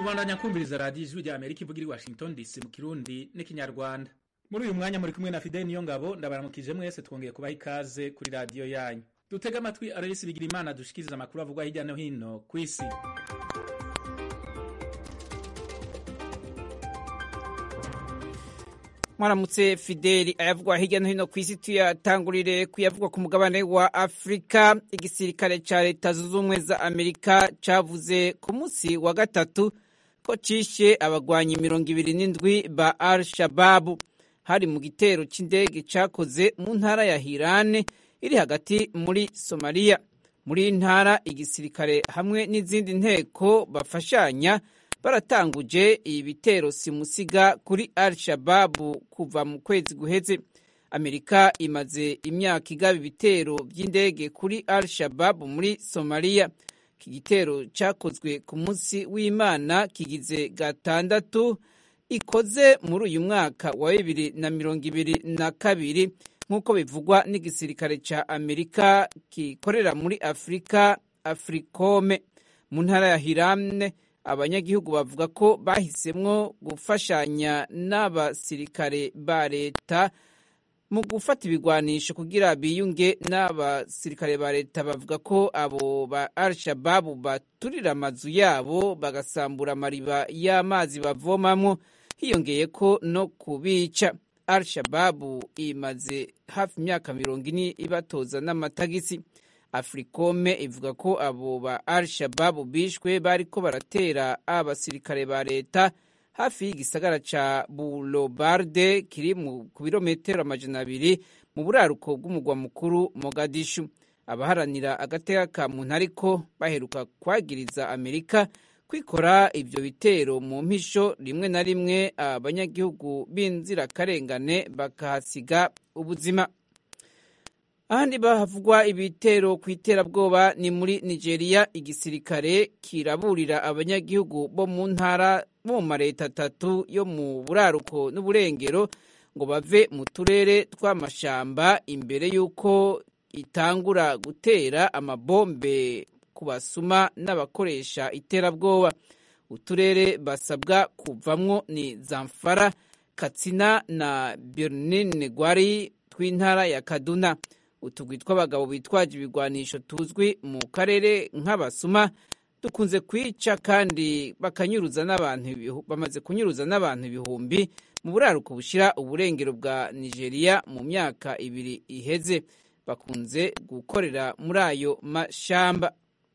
kubandanya kumviriza radiyo ijwi rya amerika ivuga iri washington dc mu kirundi n'ikinyarwanda muri uyu mwanya muri kumwe na fideli niyo ngabo ndabaramukije mwese twongeye kubaha ikaze kuri radiyo yanyu dutega amatwi ararisi bigira imana dushikiriza amakuru avugwa hirya no hino ku isi mwaramutse fideli ayavugwa hirya no hino ku isi tuyatangurire kuyavugwa ku mugabane wa afurika igisirikare ca leta zunze ubumwe za amerika cavuze ku munsi wa gatatu ko cishe abagwanyi mirongo ibiri n'indwi ba al shababu hari mu gitero c'indege cakoze mu ntara ya hirane iri hagati muri somaliya muri iyi ntara igisirikare hamwe n'izindi nteko bafashanya baratanguje ibitero simusiga kuri al shababu kuva mu kwezi guheze amerika imaze imyaka igaba ibitero by'indege kuri al shababu muri somaliya iki gitero cyakozwe ku munsi w'imana kigize gatandatu ikoze muri uyu mwaka wa bibiri na mirongo ibiri na kabiri nk'uko bivugwa n'igisirikare cya amerika gikorera muri afurika afurikome mu ntara ya hiramne abanyagihugu bavuga ko bahisemwo gufashanya n'abasirikare ba leta mu gufata ibigwanisho kugira biyunge n'abasirikare ba leta bavuga ko abo ba al-shababu baturira amazu yabo bagasambura amariba y'amazi bavomamwo hiyongeye ko no kubica al-shababu imaze hafi imyaka mirongo ine ibatoza n'amatagisi africome ivuga ko abo ba al shababu bishwe bariko baratera abasirikare ba leta hafi y'igisagara ca bulobarde kiri ku birometero amajana abiri mu buraruko bw'umugwa mukuru mogadishu abaharanira agateka ka muntu ariko baheruka kwagiriza amerika kwikora ivyo bitero mu mpisho rimwe na rimwe abanyagihugu b'inzirakarengane bakahasiga ubuzima ahandi bahavugwa ibitero ku iterabwoba ni muri nigeria igisirikare kiraburira abanyagihugu bo mu ntara bo mu mareta atatu yo mu buraruko n'uburengero ngo bave mu turere tw'amashamba imbere y'uko itangura gutera amabombe ku basuma n'abakoresha iterabwoba uturere basabwa kuvamwo ni zamfara katsina na birnin gwari tw'intara ya kaduna utugwi tw'abagabo bitwaje ibigwanisho tuzwi mu karere nk'abasuma dukunze kwica kandi bakanyuruza n'abantu bamaze kunyuruza n'abantu ibihumbi mu buraruko bushira uburengero bwa nigeria mu myaka ibiri iheze bakunze gukorera muri ayo mashamba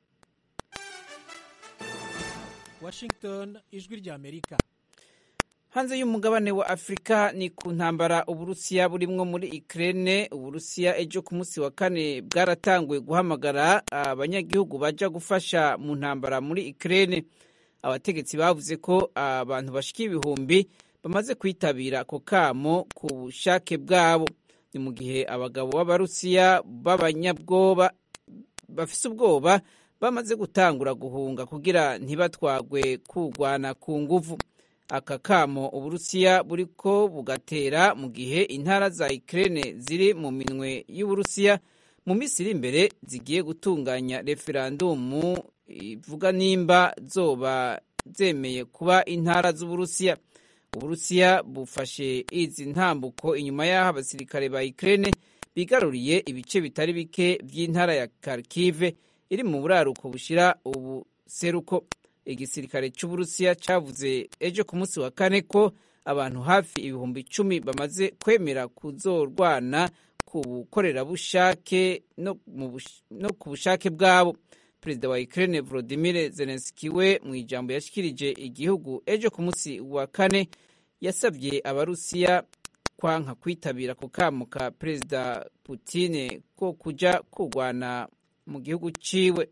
washington ijwi rya amerika hanze y'umugabane wa afurika ni ku ntambara uburusiya burimwo muri ukraine uburusiya ejo ku munsi wa kane bwaratanguye guhamagara abanyagihugu baja gufasha mu ntambara muri ukraine abategetsi bavuze ko abantu bashika ibihumbi bamaze kwitabira ako kamo ku bushake bwabo ni mu gihe abagabo b'abarusiya b'abanyabwoba bafise ubwoba bamaze gutangura guhunga kugira ntibatwagwe kugwana ku nguvu aka kamo uburusiya buriko bugatera mu gihe intara za Ukraine ziri mu minwe y'uburusiya mu minsi iri imbere zigiye gutunganya referandumu ivuga nimba zoba zemeye kuba intara z'uburusiya uburusiya bufashe izi ntambuko inyuma y'aho abasirikare ba Ukraine bigaruriye ibice bitari bike by'intara ya Kharkiv iri mu buraruko bushira ubuseruko igisirikare cy'uburusiya cyavuze ejo ku munsi wa kane ko abantu hafi ibihumbi icumi bamaze kwemera kuzorwana ku bukorerabushake no ku bushake bwabo perezida wa Ukraine Volodymyr Zelensky we mu ijambo yashikirije igihugu ejo ku munsi wa kane yasabye abarusiya kwanka kwitabira ku kamo ka perezida Putin ko kuja kurwana mu gihugu ciwe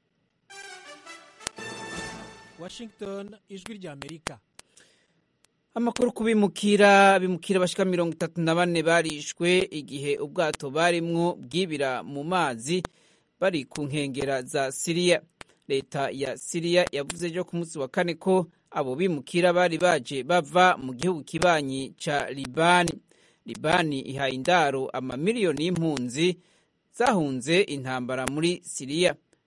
washington ijwi rya amerika amakuru ku bimukira bimukira bashika mirongo itatu na bane barishwe igihe ubwato barimwo bwibira mu mazi bari ku nkengera za siriya leta ya siriya yavuze ejo ku munsi wa kane ko abo bimukira bari baje bava mu gihugu kibanyi ca libani libani ihaye indaro amamiliyoni y'impunzi zahunze intambara muri siriya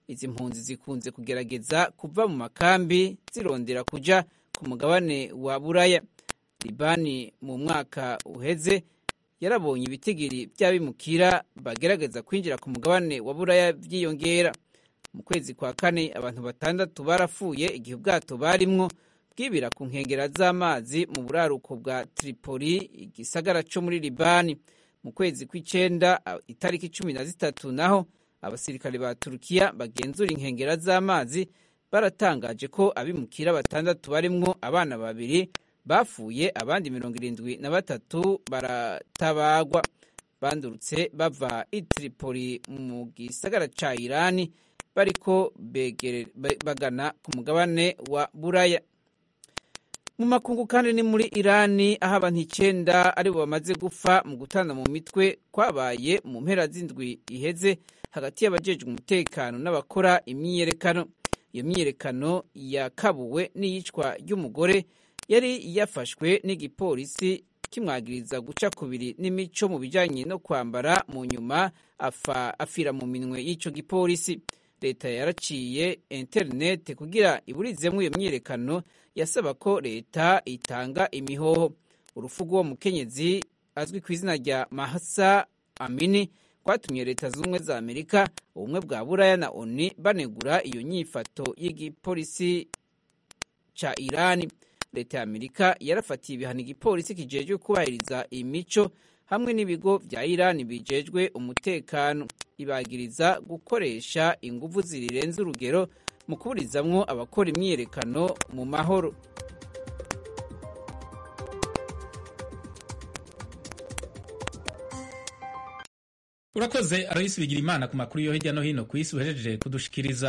izi mpunzi zikunze kugerageza kuva mu makambi zirondera kuja ku mugabane wa buraya libani mu mwaka uheze yarabonye ibitigiri by'abimukira bagerageza kwinjira ku mugabane wa buraya byiyongera mu kwezi kwa kane abantu batandatu barapfuye igihe ubwato barimwo bwibira ku nkengera z'amazi mu buraruko bwa tripoli igisagara cyo muri libani mu kwezi kw'icenda itariki cumi na zitatu naho abasirikare ba turukiya bagenzura inkengera z'amazi baratangaje ko abimukira batandatu barimwo abana babiri bapfuye abandi mirongo irindwi na batatu baratabagwa bandurutse bava i tripoli mu gisagara ca irani bariko bagana ku mugabane wa buraya mu makungu kandi ni muri irani aho abantu icenda aribo bamaze gupfa mu gutana mu mitwe kwabaye mu mpera z'indwi iheze hagati y'abajejwe umutekano n'abakora imyiyerekano iyo myiyerekano yakabuwe n'iyicwa ry'umugore yari yafashwe n'igipolisi kimwagiriza guca kubiri n'imico mu bijanye no kwambara mu nyuma afa afira mu minwe y'ico gipolisi leta yaraciye interinete kugira iburizemwo iyo myiyerekano yasaba ko leta itanga imihoho urufu rw'uwo mukenyezi azwi ku izina rya mahasa amini rwatumye leta z'ubumwe za amerika ubumwe bwa buraya na oni banegura iyo nyifato y'igipolisi ca irani leta ya amerika yarafatiye ibihano igipolisi kijejwe kubahiriza imico hamwe n'ibigo vya irani bijejwe umutekano ibagiriza gukoresha inguvu zirirenze urugero mu kuburizamwo abakora imyiyerekano mu mahoro urakoze aroyisi bigira imana ku makuru yo hirya no hino ku isi uhejeje kudushikiriza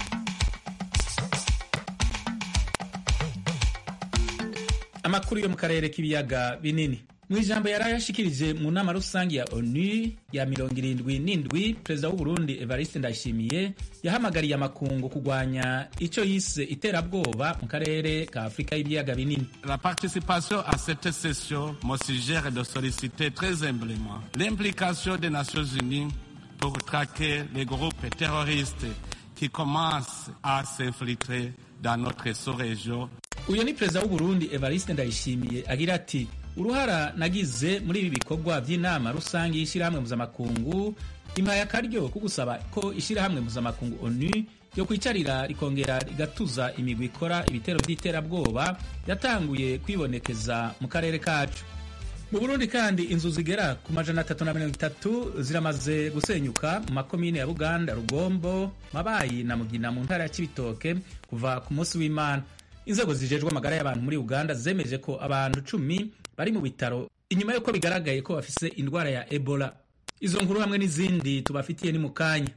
amakuru yo mu karere k'ibiyaga binini mu ijambo yari yashikirije mu nama rusange ya onu ya mirongo irindwi n'indwi perezida w'uburundi evariste ndayishimiye yahamagariye amakungu kurwanya icyo yise iterabwoba mu karere ka afurika y'ibiyaga binini La participation à cette session me suggère de solliciter très humblement l'implication des Nations Unies pour traquer les groupes terroristes qui commencent à s'infiltrer dans notre sous-région. uyu ni perezida w'uburundi evariste ndayishimiye agira ati uruhara nagize muri ibi bikorwa by'inama rusange y'ishyirahamwe mpuzamakungu impaye akaryo ko gusaba ko ishyirahamwe mpuzamakungu onu yo kwicarira rikongera rigatuza imigwi ikora ibitero by'iterabwoba yatanguye kwibonekeza mu karere kacu mu burundi kandi inzu zigera ku majana atatu na mirongo itatu ziramaze gusenyuka mu makomine ya buganda rugombo mabayi na mugina mu ntara ya kibitoke kuva ku munsi w'imana inzego zijejwe amagara y'abantu muri uganda zemeje ko abantu cumi bari mu bitaro inyuma y'uko bigaragaye ko bafise indwara ya ebola izo nkuru hamwe n'izindi tubafitiye ni mu kanya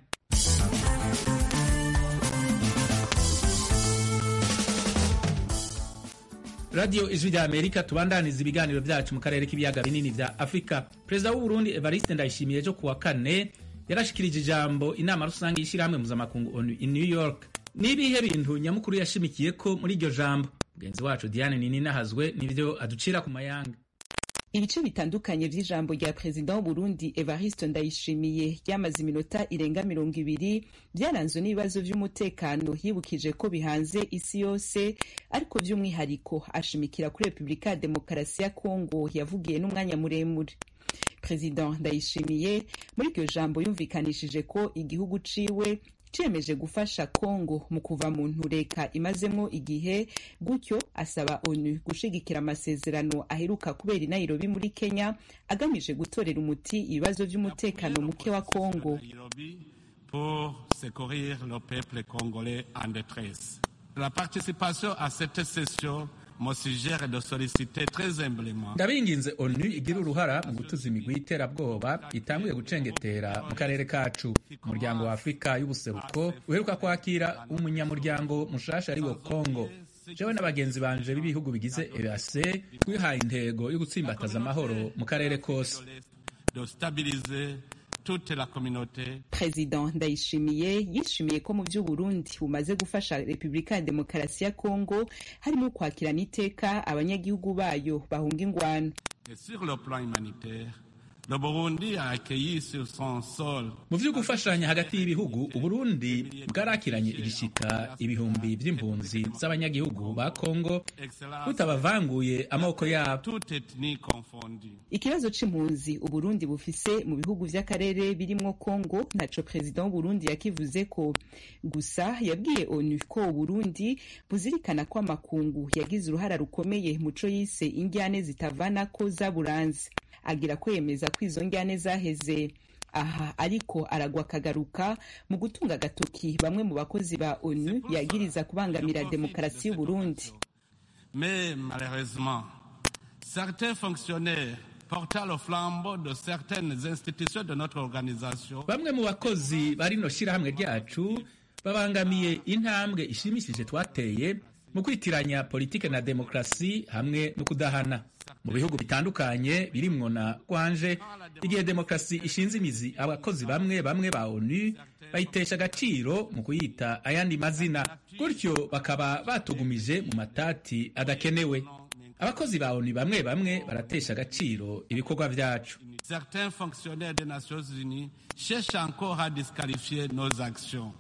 radiyo ijwi rya amerika tubandaniza ibiganiro byacu mu karere k'ibiyaga binini vya afurika perezida w'uburundi evariste ndayishimiye ejo kuwa kane yarashikirije ijambo inama rusange y'ishyirahamwe mpuzamakungu onu in new york n'ibihe bintu nyamukuru yashimikiye ko muri iryo jambo mugenzi wacu diane nininahazwe nibyo aducira ku mayanga ibice bitandukanye vy'ijambo rya perezida w'uburundi evariste ndayishimiye ryamaze iminota irenga mirongo ibiri vyaranzwe n'ibibazo vy'umutekano yibukije ko bihanze isi yose ariko vy'umwihariko ashimikira kuri repubulika ya demokarasi ya kongo yavugiye n'umwanya muremure perezida ndayishimiye muri iryo jambo yumvikanishije ko igihugu ciwe ciyemeje gufasha kongo mu kuva mu ntureka imazemwo igihe gutyo asaba onu gushigikira amasezerano aheruka kubera i nairobi muri kenya agamije gutorera umuti ibibazo vy'umutekano muke wa kongo pour secourir le peuple congolais en détresse. La participation à cette session me suggère de solliciter très humblement ndabinginze onu igira uruhara mu gutuza imigwi y'iterabwoba itanguye gucengetera mu karere kacu umuryango wa afurika y'ubuseruko uheruka kwakira umunyamuryango mushasha ari wo kongo jewe n'abagenzi banje b'ibihugu bigize ease twihaye intego yo gutsimbataza amahoro mu karere kose de stabiliser toute la communauté perezida ndayishimiye yishimiye ko mu by'uburundi bumaze gufasha repubulika ya demokarasi ya kongo harimo kwakirana iteka abanyagihugu bayo bahunga ingwano et sur le plan humanitaire Le Burundi a accueilli sur son sol mu vyo gufashanya hagati y'ibihugu uburundi bwarakiranye igishika ibihumbi vy'impunzi z'abanyagihugu ba kongo butabavanguye amaboko yabo toute ethnie confondue. ikibazo c'impunzi uburundi bufise mu bihugu vy'akarere birimwo kongo ntaco perezida w'uburundi yakivuze ko gusa yabwiye onu ko uburundi buzirikana ko amakungu yagize uruhara rukomeye muco yise injyane zitavanako zaburanze agira ko yemeza ko izo njyane zaheze aha ariko aragwa akagaruka mu gutunga agatoki bamwe mu bakozi ba onu yagiriza kubangamira demokarasi y'uburundi Mais malheureusement, certains fonctionnaires portant le flambeau de certaines institutions de notre organisation bamwe mu bakozi ba rino shirahamwe ryacu babangamiye intambwe ishimishije twateye mu kwitiranya politike na demokarasi hamwe no kudahana mu bihugu bitandukanye birimwo na rwanje igihe demokarasi ishinze imizi abakozi bamwe bamwe ba onu bayitesha agaciro mu kuyita ayandi mazina gutyo bakaba batugumije mu matati adakenewe abakozi ba onu bamwe bamwe baratesha agaciro ibikorwa vyacu certains fonctionnaires des Nations Unies cherchent encore à disqualifier nos actions.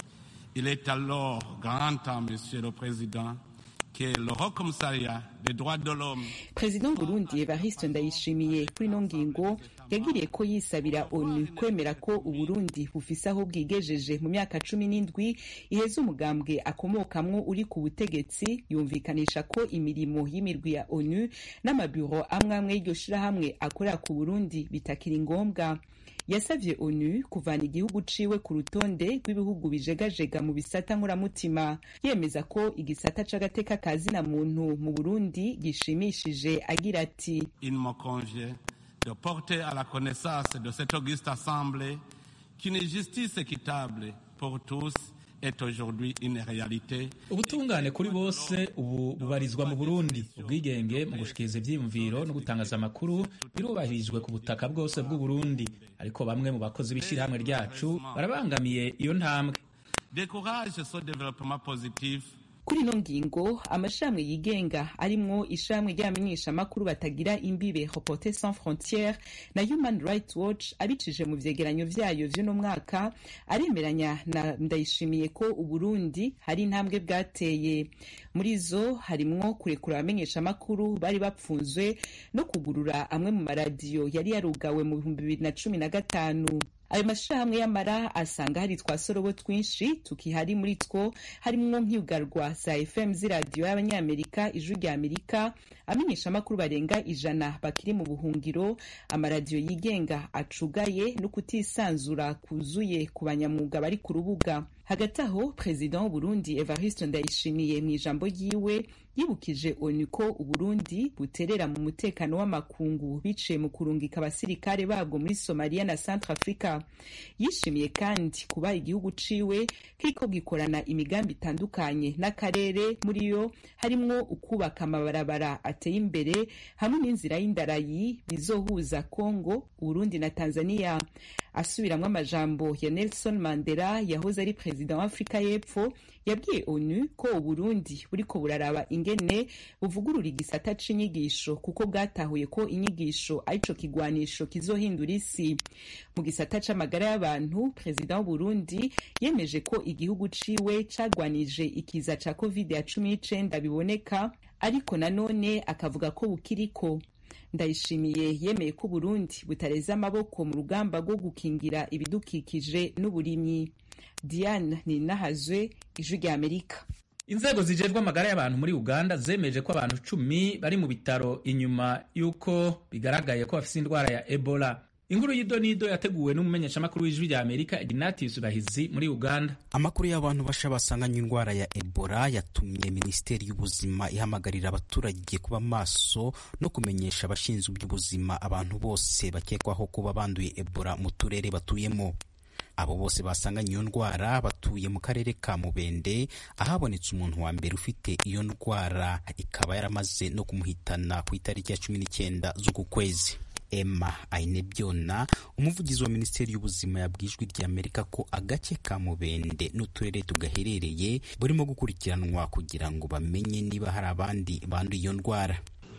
Il est alors grand temps, Monsieur le Président, que le Haut Commissariat des droits de l'homme perezida w'uburundi evariste ndayishimiye kuri ino ngingo yagiriye ko yisabira onu kwemera ko uburundi bufise aho bwigejeje mu myaka cumi n'indwi iheza umugambwe akomokamwo uri ku butegetsi yumvikanisha ko imirimo y'imirwi ya onu n'amabiro amwe amwe y'iryo shirahamwe akorera ku burundi bitakiri ngombwa yasavye onu kuvana igihugu ciwe ku rutonde rw'ibihugu bijegajega mu bisata nkuramutima yemeza ko igisata c'agateka ka zina muntu mu burundi gishimishije agira ati il me convient de porter à la connaissance de cette auguste assemblée qu'une justice équitable pour tous est aujourd'hui une réalité. ubutungane kuri bose ubu bubarizwa mu burundi ubwigenge mu gushikiriza ivyiyumviro no gutangaza amakuru birubahirijwe ku butaka bwose bw'uburundi ariko bamwe mu bakozi b'ishirahamwe ryacu barabangamiye iyo ntambwe Décourage ce développement positif kuri ino ngingo amashirahamwe yigenga arimwo ishirahamwe ry'abamenyeshamakuru batagira imbibe reporter sans frontiere na human rights watch abicije mu vyegeranyo vyayo vy'uno mwaka aremeranya na ndayishimiye ko uburundi hari intambwe bwateye muri zo harimwo kurekura abamenyeshamakuru bari bapfunzwe no kugurura amwe mu maradiyo yari yarugawe mu bihumbi bibiri na cumi na gatanu ayo mashirahamwe y'amara asanga hari twasorobo twinshi tukihari muri two harimwo nk'iyugarwa za fm z'iradiyo y'abanyamerika ijwi rya amerika amenyeshamakuru barenga ijana bakiri mu buhungiro amaradiyo yigenga acugaye no kutisanzura kuzuye ku banyamwuga bari ku rubuga hagati aho perezida w'uburundi evariste ndayishimiye mu ijambo ryiwe yibukije onu ko uburundi buterera mu mutekano w'amakungu biciye mu kurungika abasirikare babwo muri somaliya na centre africa yishimiye kandi kuba igihugu ciwe kiriko gikorana imigambi itandukanye n'akarere muri yo harimwo ukubaka amabarabara ateye imbere hamwe n'inzira y'indarayi bizohuza congo uburundi na tanzania asubiramwo amajambo ya nelson mandela yahoze ari perezida wa afurika y'epfo yabwiye onu ko uburundi buriko buraraba ingene buvugurura igisata c'inyigisho kuko bwatahuye ko inyigisho arico kigwanisho kizohindura isi mu gisata c'amagara y'abantu perezida w'uburundi yemeje ko igihugu ciwe cagwanije ikiza ca covid ya cumi n'icenda biboneka ariko nanone akavuga ko bukiriko ndayishimiye yemeye ko uburundi butareze amaboko mu rugamba rwo gukingira ibidukikije n'uburimyi diane ninahazwe ijwi rya amerika inzego zijejwe amagara y'abantu muri uganda zemeje ko abantu cumi bari mu bitaro inyuma y'uko bigaragaye ko bafise indwara ya ebola inkuru y'idonido yateguwe n'umumenyeshamakuru w'ijwi rya amerika ignatius bahizi muri uganda amakuru y'abantu basha basanganye indwara ya ebola yatumye minisiteri y'ubuzima ihamagarira abaturage kuba maso no kumenyesha abashinzwe iby'ubuzima abantu bose bakekwaho kuba banduye ebola mu turere batuyemo abo bose basanganye iyo ndwara batuye mu karere ka mubende ahabonetse umuntu wa mbere ufite iyo ndwara ikaba yaramaze no kumuhitana ku itariki ya cumi n'icyenda z'uku kwezi emma ainebyona umuvugizi wa minisiteri y'ubuzima yabwijwe rya amerika ko agace ka mubende n'uturere tugaherereye burimo gukurikiranwa kugira ngo bamenye niba hari abandi banduye iyo ndwara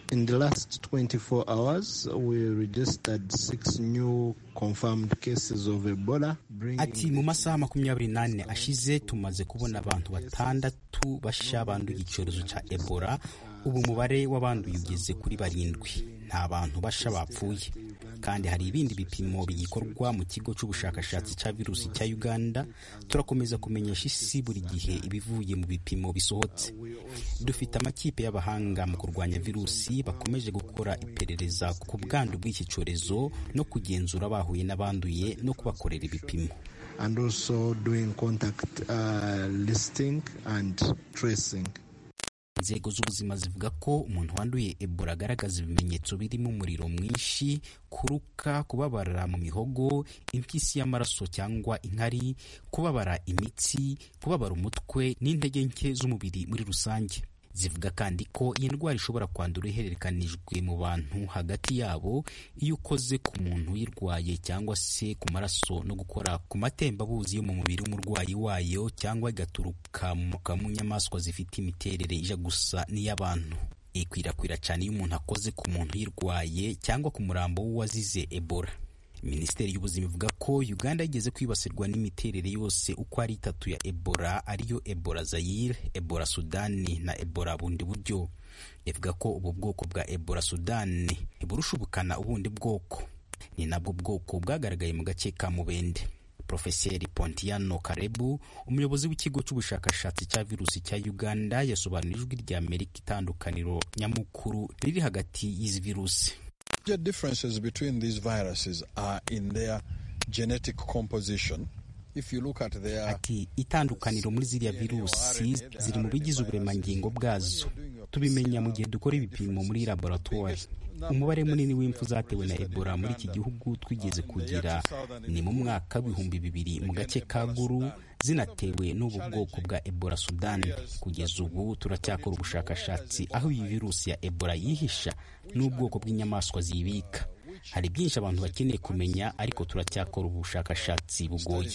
In the last 24 hours, we registered six new confirmed cases of Ebola. Ati mu masaha makumyabiri n'ane ashize tumaze kubona abantu batandatu bashya banduye icyorezo cya Ebola. Ubu umubare w'abanduye ugeze kuri barindwi. Nta bantu basha bapfuye. kandi hari ibindi bipimo bigikorwa mu kigo cy'ubushakashatsi cya virusi cya Uganda turakomeza kumenyesha isi buri gihe ibivuye mu bipimo bisohotse dufite amakipe y'abahanga mu kurwanya virusi bakomeje gukora iperereza ku bwandu bw'iki cyorezo no kugenzura bahuye n'abanduye no kubakorera ibipimo and also doing contact uh, listing and tracing inzego z'ubuzima zivuga ko umuntu wanduye ebola agaragaza ibimenyetso birimo umuriro mwinshi kuruka kubabara mu mihogo impyisi y'amaraso cyangwa inkari kubabara imitsi kubabara umutwe n'intege nke z'umubiri muri rusange zivuga kandi ko iyi ndwara ishobora kwandura ihererekanijwe mu bantu hagati yabo iyo ukoze ku muntu uyirwaye cyangwa se ku maraso no gukora ku matembabuzi yo mu mubiri w'umurwayi wayo cyangwa igaturuka mu nyamaswa zifite imiterere ija gusa n'iy'abantu ikwirakwira cyane iyo umuntu akoze ku muntu uyirwaye cyangwa ku murambo w'uwazize ebola minisiteri y'ubuzima ivuga ko uganda yigeze kwibasirwa n'imiterere yose uko ari itatu ya ebola ariyo ebola zayire ebola sudani na ebola bundi buryo ivuga ko ubu bwoko bwa ebola sudani burusha ubukana ubundi bwoko ni nabwo bwoko bwagaragaye mu gace ka mubende Profeseri Pontiano Karebu umuyobozi w'ikigo cy'ubushakashatsi cya virusi cya Uganda yasobanura ijwi rya Amerika itandukaniro nyamukuru riri hagati y'izi virusi The differences between these viruses are in their genetic composition. If you look at their... Ati itandukaniro muri ziriya virusi ziri mu bigize uburemangingo bwazo tubimenya mu gihe dukora ibipimo muri laboratoire umubare munini w'impfu zatewe na ebola muri iki gihugu twigeze kugira ni mu mwaka w'ibihumbi bibiri mu gace ka guru zinatewe n'ubu bwoko bwa ebola sudani kugeza ubu turacyakora ubushakashatsi aho iyi virusi ya ebola yihisha n'ubwoko bw'inyamaswa ziyibika hari byinshi abantu bakeneye kumenya ariko turacyakora ubushakashatsi bugoye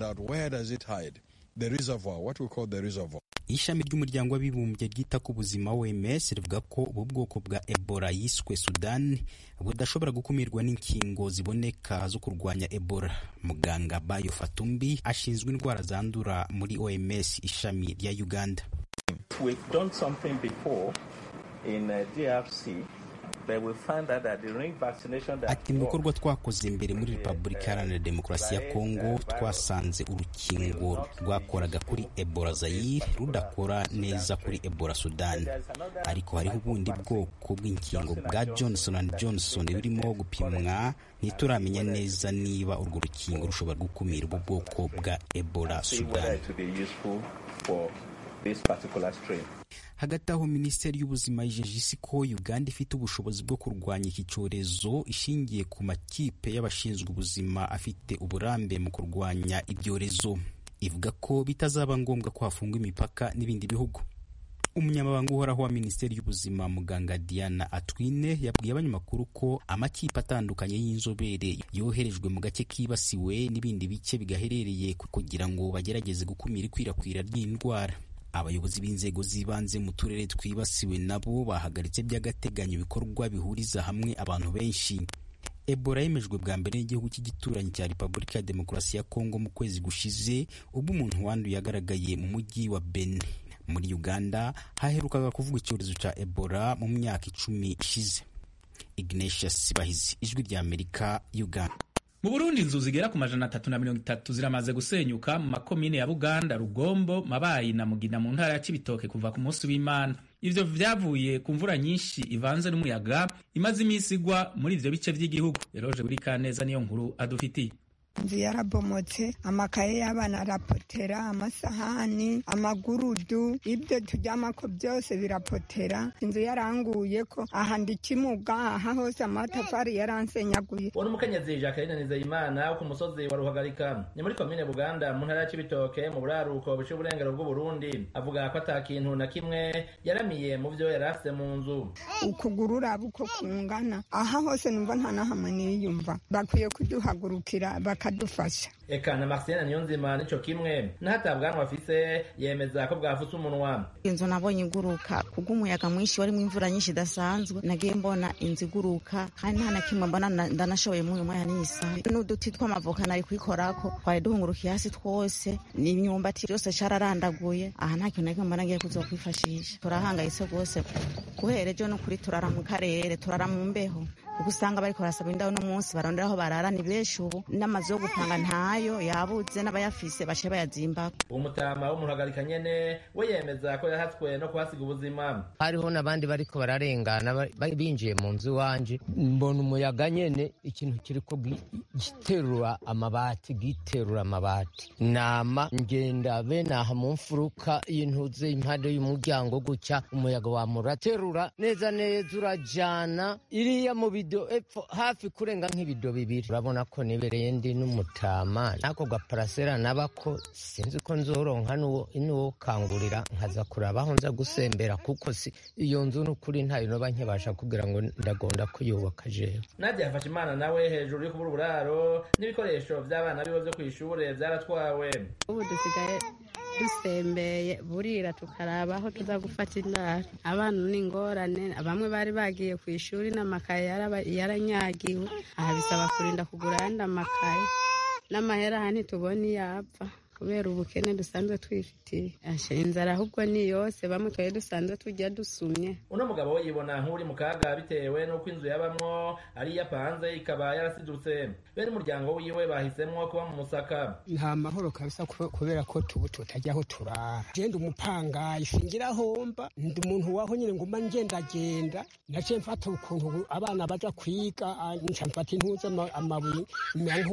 ishami ry'umuryango w'abibumbye ryita ku buzima OMS rivuga ko ubu bwoko bwa ebola yiswe sudani budashobora gukumirwa n'inkingo ziboneka zo kurwanya ebola muganga bayo fatumbi ashinzwe indwara zandura muri OMS ishami rya uganda ati mu bikorwa twakoze imbere muri repubulika iharanira demokarasi ya kongo twasanze urukingo rwakoraga kuri ebola zayire rudakora neza kuri ebola sudani ariko hariho ubundi bwoko bw'inkingo bwa johnson and johnson burimo gupimwa ntituramenya neza niba urwo rukingo rushobora gukumira ubu bwoko bwa ebola sudani hagati aho minisiteri y'ubuzima yijeje isi ko uganda ifite ubushobozi bwo kurwanya iki cyorezo ishingiye ku makipe y'abashinzwe ubuzima afite uburambe mu kurwanya ibyorezo ivuga ko bitazaba ngombwa ko hafungwa imipaka n'ibindi bihugu umunyamabanga uhoraho wa minisiteri y'ubuzima muganga diana atwine yabwiye abanyamakuru ko amakipe atandukanye y'inzobere yoherejwe mu gace kibasiwe n'ibindi bice bigaherereye kugira ngo bagerageze gukumira ikwirakwira ry'indwara abayobozi b'inzego z'ibanze mu turere twibasiwe nabo bahagaritse by'agateganyo ibikorwa bihuriza hamwe abantu benshi ebola yemejwe bwa mbere n'igihugu cy'igituranyi cya repubulika ya demokarasi ya kongo mu kwezi gushize ubwo umuntu wanduye yagaragaye mu mujyi wa beni muri uganda haherukaga kuvuga icyorezo cya ebola mu myaka icumi ishize ignatius bahizi ijwi rya amerika uganda mu burundi inzu zigera ku majana atatu na mirongo itatu ziramaze gusenyuka mu makomine ya buganda rugombo mabayi na mugina mu ntara ya cibitoke kuva ku munsi w'imana ivyo vyavuye ku mvura nyinshi ivanze n'umuyaga imaze iminsi igwa muri ivyo bice vy'igihugu eroje buri kaneza niyo nkuru adufitiye inzu yarabomotse amakaye y'abana arapotera amasahani amagurudu ibyo turyamako byose birapotera inzu yaranguye ko aha ndikimuga aha hose amatafari yaransenyaguye uwo ni umukenyezi jacqueline nizeyimana wo ku musozi wa ruhagarika ni muri komine buganda mu ntara ya cibitoke mu buraruko buciye uburengero bw'uburundi avuga ko ata kintu na kimwe yaramiye mu vyo yari afise mu nzu ukuguru uraba uko kungana aha hose numva nta nahamwe niyumva bakwiye kuduhagurukira bak bakadufasha eka na Marcienne Niyonzima nico kimwe n'ahatabwanwa afise yemeza ko bwafutse umunwa inzu nabonye iguruka kubw'umuyaga mwinshi warimo imvura nyinshi idasanzwe nagiye mbona inzu iguruka kandi nta na kimwe mbona ndanashoboye muri uyu mwanya n'isaha n'uduti tw'amavoka nari kuyikorako twari duhungurukiye hasi twose n'imyumbati byose cararandaguye aha nta kintu na kimwe mbona ngiye kuzokwifashisha turahangayitse rwose guhera ejo n'ukuri turara mu karere turara mu mbeho kuko usanga bariko barasaba indabo no munsi barondera aho barara ni benshi ubu n'amazu yo gupanga ntayo yabuze n'abayafise baciye bayazimbako uwo mutama w'umuhagarika nyene we yemeza ko yahatswe no kuhasiga ubuzima hariho n'abandi bariko bararengana binjiye mu nzu iwanje mbona umuyaga nyene ikintu kiriko giterura amabati giterura amabati nama ngenda benaha mu mfuruka y'intuze impande y'umuryango gutya umuyaga wamuraterura neza neza urajana iriya mu bido epfo hafi kurenga nk'ibido bibiri urabona ko nibereye ndi n'umutama n'ako gaparasera nabako sinzi ko nzoronka n'uwo kangurira nkaza kuraba aho nza gusembera kuko si iyo nzu n'ukuri ntayo noba nkibasha kugira ngo ndagonda kuyubaka jewe nadia yafashe imana nawe hejuru yo kubura uburaro n'ibikoresho by'abana biwe byo ku ishure byaratwawe ubu dusigaye dusembeye burira tukaraba aho tuza gufata indaro abana ni ingorane bamwe bari bagiye ku ishuri n'amakaye yaranyagiwe aha bisaba kurinda kugura ayandi amakaye n'amahera aha ntitubona iyo apfa kubera ubukene dusanzwe twifitiye inzara ahubwo ni yose bamwe twari dusanzwe tujya dusumye uno mugabo we yibona nk'uri mu kaga bitewe n'uko inzu yabamwo ari iyo apanze ikaba yarasidutse bene umuryango wiwe bahisemwo kuba mu musaka nta mahoro kabisa kubera ko tubu tutajya aho turara genda umupangayi singira homba ndi umuntu waho nyine nguma ngendagenda naciye mfata ukuntu abana baja kwiga nca mfata intuze amabuye mera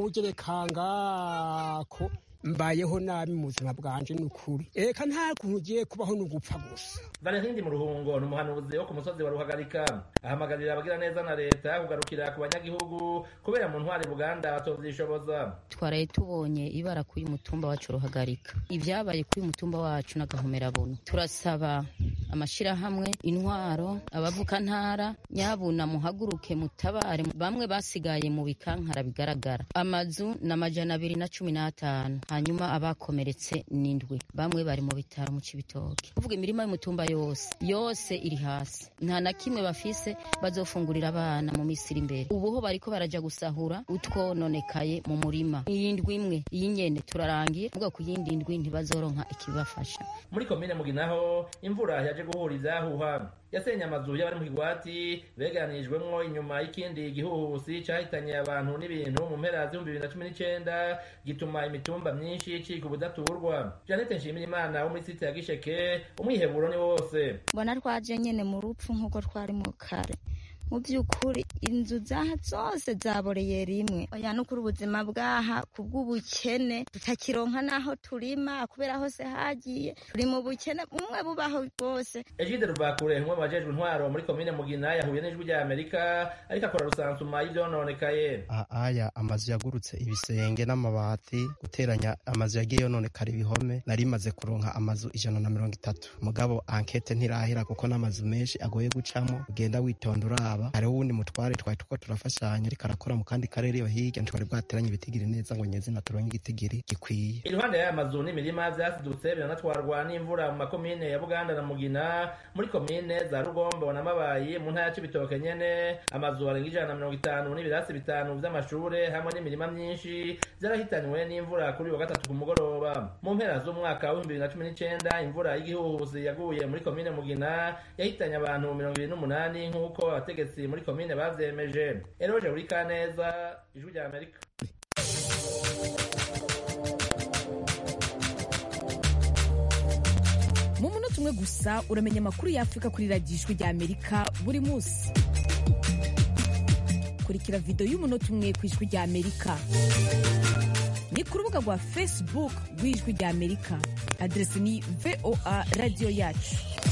nk'ubugerekangako mbayeho nabi mu buzima bwanje ni ukuri eka nta kuntu ugiye kubaho ni ugupfa gusa valentindi mu ruhungo ni umuhanuzi wo ku musozi wa ruhagarika ahamagarira abagira neza na leta kugarukira ku banyagihugu kubera mu ntwari buganda batovyishoboza twaraye tubonye ibara kuri mutumba wacu ruhagarika ibyabaye kuri mutumba wacu n'agahomerabunu turasaba amashirahamwe intwaro abavukantara nyabuna muhaguruke mutabare bamwe basigaye mu bikankara bigaragara amazu ni amajana abiri na cumi n'atanu hanyuma abakomeretse n'indwi bamwe bari mu bitaro mu cibitoke kuvuga imirima y'umutumba yose yose iri hasi nta na kimwe bafise bazofungurira abana mu minsi iri imbere ubuho bariko baraja gusahura utwononekaye mu murima iyi ndwi imwe iyi nyene turarangiye muga ku yindi ndwi ntibazoronka ikibafasha muri komine muginaho imvura yaje guhura ivyahuha yasenye amazu y'abari mu kigwati beganirijwemwo inyuma y'ikindi gihuhusi cahitanye abantu n'ibintu mu mpera z'ibihumbi bibiri na cumi n'icenda gituma imitumba myinshi icika ubudaturwa janete nshimirimana wo muri site ya gisheke umwiheburo ni wose mbona twaje nyene mu rupfu nk'uko twari mu kare mu by'ukuri inzu zaha zose zaboreye rimwe oya no kuri ubuzima bwaha kubw'ubukene tutakironka n'aho turima kubera hose hagiye turi mu bukene bumwe bubaho bwose egide ruvakure umwe mu bajejwe intwaro muri komine mugina yahuye n'ijwi rya amerika ariko akora rusansuma y'ivyononekaye aya amazu yagurutse ibisenge n'amabati guteranya amazu yagiye yononekara ibihome nari maze kuronka amazu ijana na mirongo itatu mugabo ankete ntirahera kuko n'amazu menshi agoye gucamo ugenda witonda uraba hariho uwundi mutware twari tuko turafashanya ariko arakora mu kandi karere iyo hirya ntitwari bwateranye ibitigiri neza ngo nyezina turonke igitigiri gikwiye iruhande y'aya mazu n'imirima vyasidutse biranatwarwa n'imvura mu makomine ya buganda na mugina muri komine za rugombo na mabayi mu ntara ya cibitoke nyene amazu arenga ijana na mirongo itanu n'ibirasi bitanu vy'amashure hamwe n'imirima myinshi vyarahitanywe n'imvura kuri wa gatatu ku mugoroba mu mpera z'umwaka w'ibihumbi bibiri na cumi n'icenda imvura y'igihuhusi yaguye muri komine mugina yahitanye abantu mirongo ibiri n'umunani nk'uko abategetsi muri komine bavyemeje eroje buri kaneza ijwi rya amerika mu munota umwe gusa uramenya amakuru y'afurika kuri radiyo ijwi rya amerika buri munsi kurikira videwo y'umunota umwe ku ijwi rya amerika ni ku rubuga rwa facebook rw'ijwi rya amerika aderesi ni voa radiyo yacu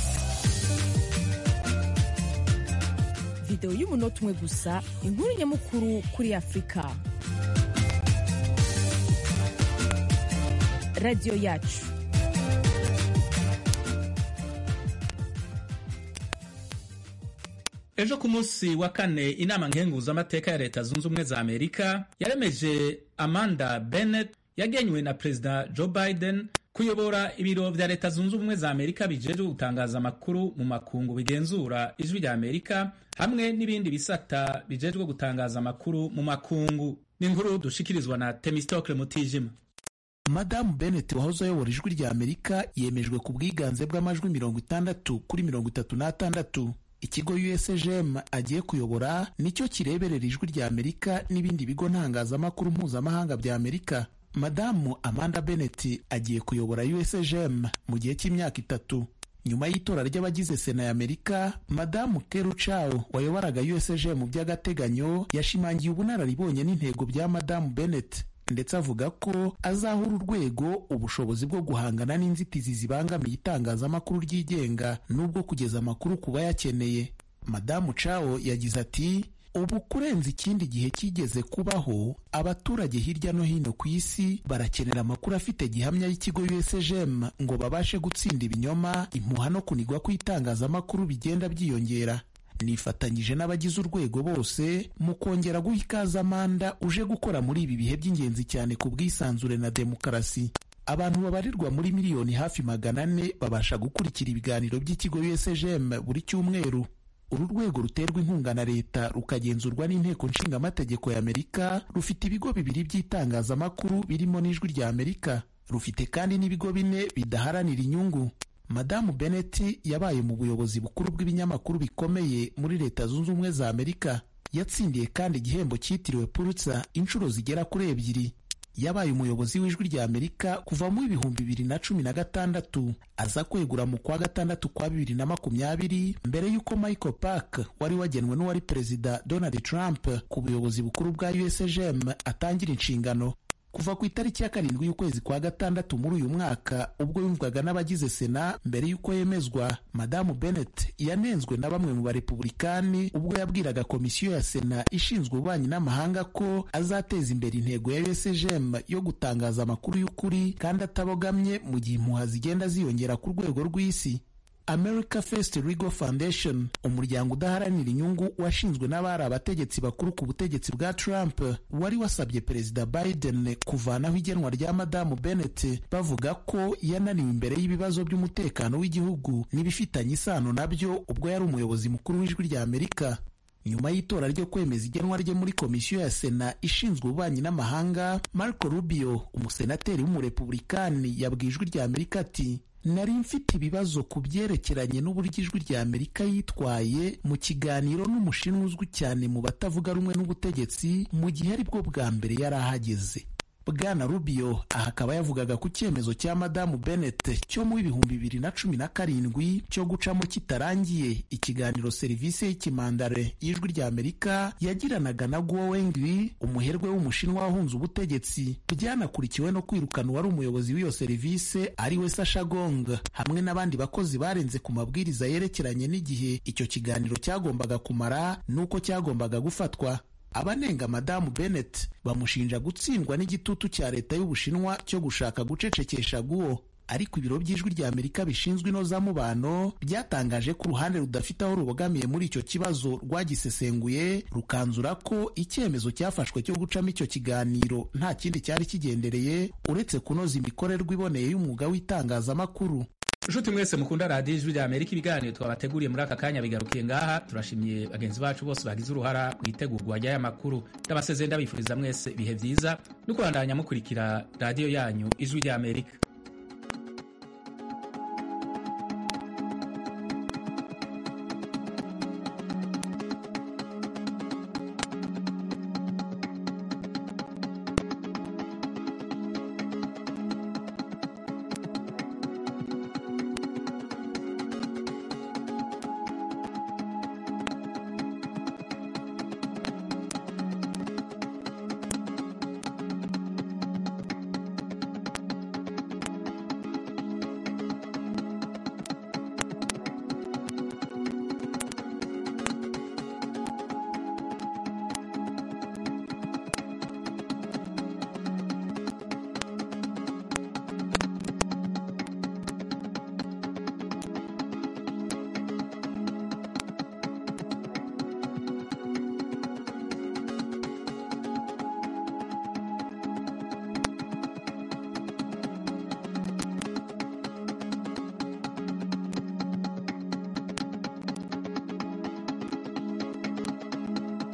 videwo y'umunota umwe gusa inkuru nyamukuru kuri afurika radiyo yacu ejo ku munsi wa kane inama nkenguzamateka ya leta zunze ubumwe za amerika yaremeje amanda bennett yagenywe na perezida joe biden kuyobora ibiro vya leta zunze ubumwe za amerika bijejwe gutangaza amakuru mu makungu bigenzura ijwi rya amerika hamwe n'ibindi bisata bijejwe gutangaza amakuru mu makungu ni inkuru dushikirizwa na temistokle mutijima madamu bennett wahoze ayobora ijwi rya amerika yemejwe ku bwiganze bw'amajwi mirongo itandatu kuri mirongo itatu n'atandatu ikigo usgm agiye kuyobora nicyo kireberera ijwi rya amerika n'ibindi bigo ntangazamakuru mpuzamahanga bya amerika madamu amanda bennett agiye kuyobora usgm mu gihe cy'imyaka itatu nyuma y'itora ry'abagize sena ya amerika madamu keru chao wayoboraga usgm by'agateganyo yashimangiye ubunararibonye n'intego bya madamu bennett ndetse avuga ko azahura urwego ubushobozi bwo guhangana n'inzitizi zibangamiye itangazamakuru ryigenga n'ubwo kugeza amakuru ku bayakeneye madamu chao yagize ati ubu kurenza ikindi gihe kigeze kubaho abaturage hirya no hino ku isi barakenera amakuru afite gihamya y'ikigo usgm ngo babashe gutsinda ibinyoma impuha no kunigwa kw'itangazamakuru bigenda byiyongera nifatanyije n'abagize urwego bose mu kongera guha ikaze amanda uje gukora muri ibi bihe by'ingenzi cyane ku bwisanzure na demokarasi abantu babarirwa muri miliyoni hafi magana ane babasha gukurikira ibiganiro by'ikigo usgm buri cyumweru uru rwego ruterwa inkunga na leta rukagenzurwa n'inteko nshingamategeko ya amerika rufite ibigo bibiri by'itangazamakuru birimo n'ijwi rya amerika rufite kandi n'ibigo bine bidaharanira inyungu madamu bennett yabaye mu buyobozi bukuru bw'ibinyamakuru bikomeye muri leta zunze ubumwe za amerika yatsindiye kandi igihembo cyitiriwe pulitzer inshuro zigera kuri ebyiri yabaye umuyobozi w'ijwi rya amerika kuva mu ibihumbi bibiri na cumi na gatandatu aza kwegura mu kwa gatandatu kwa bibiri na makumyabiri mbere y'uko michael park wari wagenwe n'uwari perezida donald trump ku buyobozi bukuru bwa usgm atangira inshingano kuva ku itariki ya karindwi y'ukwezi kwa gatandatu muri uyu mwaka ubwo yumvwaga n'abagize sena mbere y'uko yemezwa madamu bennett yanenzwe na bamwe mu barepubulikani ubwo yabwiraga komisiyo ya sena ishinzwe ububanyi n'amahanga ko azateza imbere intego ya usgm yo gutangaza amakuru y'ukuri kandi atabogamye mu gihe impuha zigenda ziyongera ku rwego rw'isi America First Legal Foundation umuryango udaharanira inyungu washinzwe n'abari abategetsi bakuru ku butegetsi bwa Trump wari wasabye perezida Biden kuvanaho igenwa rya madamu Bennett bavuga ko yananiwe imbere y'ibibazo by'umutekano w'igihugu n'ibifitanye isano nabyo ubwo yari umuyobozi mukuru w'ijwi rya Amerika nyuma y'itora ryo kwemeza igenwa rye muri komisiyo ya sena ishinzwe ububanyi n'amahanga Marco Rubio umusenateri w'umurepubulikani yabwiye ijwi rya Amerika ati nari mfite ibibazo ku byerekeranye n'uburyo ijwi rya amerika yitwaye mu kiganiro n'umushinwa uzwi cyane mu batavuga rumwe n'ubutegetsi mu gihe ari bwo bwa mbere yari ahageze bwana rubio aha akaba yavugaga ku cyemezo cya madamu bennett cyo mu ibihumbi bibiri na cumi na karindwi cyo gucamo kitarangiye ikiganiro serivisi y'ikimandare y'ijwi rya amerika yagiranaga na guo wengwi umuherwe w'umushinwa wahunze ubutegetsi byanakurikiwe no kwirukana uwari umuyobozi w'iyo serivisi ari we sasha gong hamwe n'abandi bakozi barenze ku mabwiriza yerekeranye n'igihe icyo kiganiro cyagombaga kumara n'uko cyagombaga gufatwa abanenga madamu bennett bamushinja gutsindwa n'igitutu cya leta y'ubushinwa cyo gushaka gucecekesha guwo ariko ibiro by'ijwi rya amerika bishinzwe inozamubano byatangaje ko uruhande rudafite aho rubogamiye muri icyo kibazo rwagisesenguye rukanzura ko icyemezo cyafashwe cyo gucamo icyo kiganiro nta kindi cyari kigendereye uretse kunoza imikorerwe iboneye y'umwuga w'itangazamakuru nshuti mwese mukunda radiyo ijwi rya amerika ibiganiro twabateguriye muri aka kanya bigarukiye ngaha turashimiye bagenzi bacu bose bagize uruhara mu itegurwa ry'aya makuru ndabasezeye ndabifuriza mwese ibihe byiza no kubandanya mukurikira radiyo yanyu ijwi rya amerika